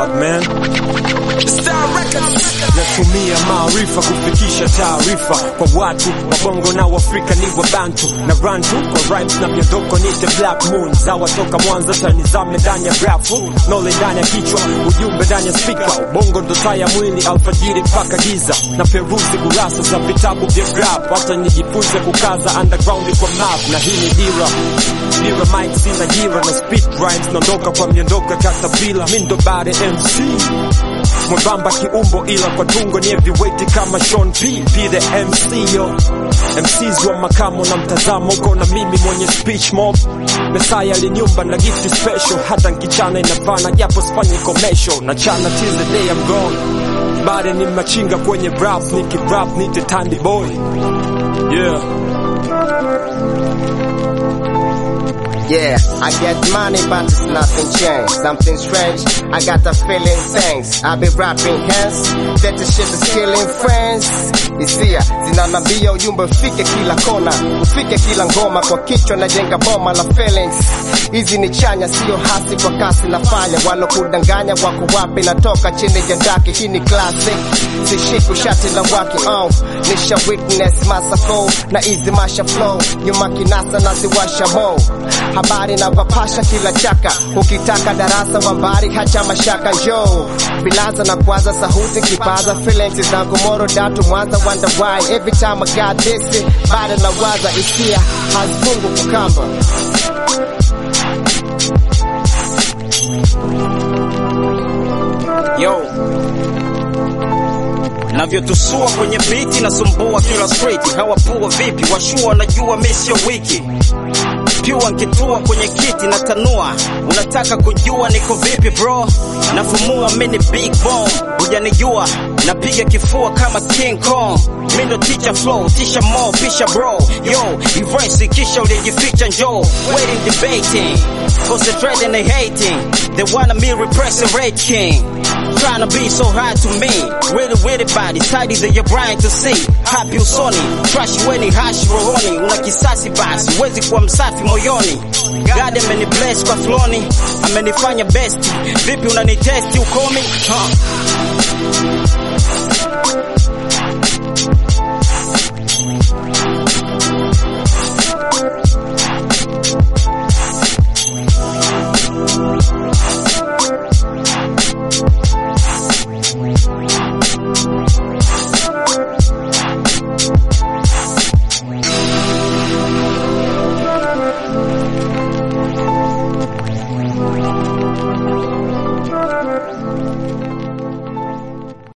out man. Natumia maarifa kufikisha taarifa kwa watu wabongo na Waafrika ni wabantu na rantu kwa rhymes na miondoko nite black moon zawa toka Mwanza tanizame ndani ya grafu nole ndani ya kichwa ujumbe ndani ya speaker ubongo ndo taa ya mwili alfajiri mpaka giza na peruzi kurasa za vitabu vya rap hata nijifunze kukaza underground kwa map na hii ni dira dira mic sina jira na speed rhymes naondoka kwa miondoko ya katapila mi ndo bade MC mwembamba kiumbo ila kwa tungo ni heavyweight kama Sean P. P the MC yo MCs wa makamo na mtazamo uko na mimi mwenye speech mob Mesaya aliniumba na gift special hata nkichana inavana japo sifanyi commercial na chana till the day I'm gone bade ni machinga kwenye rap niki rap nite tandy boy yeah Yeah, I get money, but it's nothing changed. Something strange, I got the feeling thanks. I be rapping hands, that the shit is killing friends. Hisia zinanambia ujumbe ufike kila kona, ufike kila ngoma, kwa kichwa najenga boma la feelings. Hizi ni chanya, sio hasi, kwa kasi nafanya. Walokudanganya wako wapi? Natoka chini ya daki, hii ni classic. Sishiku shati la waki, oh, nisha witness masako na easy masha flow, nyuma kinasa naziwasha mo habari na vapasha kila chaka, ukitaka darasa wambari hacha mashaka yo bilaza na kwaza sahuti kipaza feelings zangu moro datu mwanza wonder why every time I got this bado na waza hisia hazifungu kukamba yo navyotusua kwenye biti nasumbua kila street hawapua vipi washua wanajua mi sio wiki piwa nkitua kwenye kiti na tanua unataka kujua niko vipi bro nafumua mini big bomb hujanijua napiga kifua kama king kong mindo teacher flow tisha mo pisha bro yo erase kisha ulijificha njo waiting debating concentrating and hating they wanna me repressing red king trying to be so hard to me really really body tidy that you're trying to see happy usoni trash weni hash rohoni una kisasi basi huwezi kuwa msafi moyoni God ameni bless kwa floni amenifanya best vipi unanitesti ukomi huh?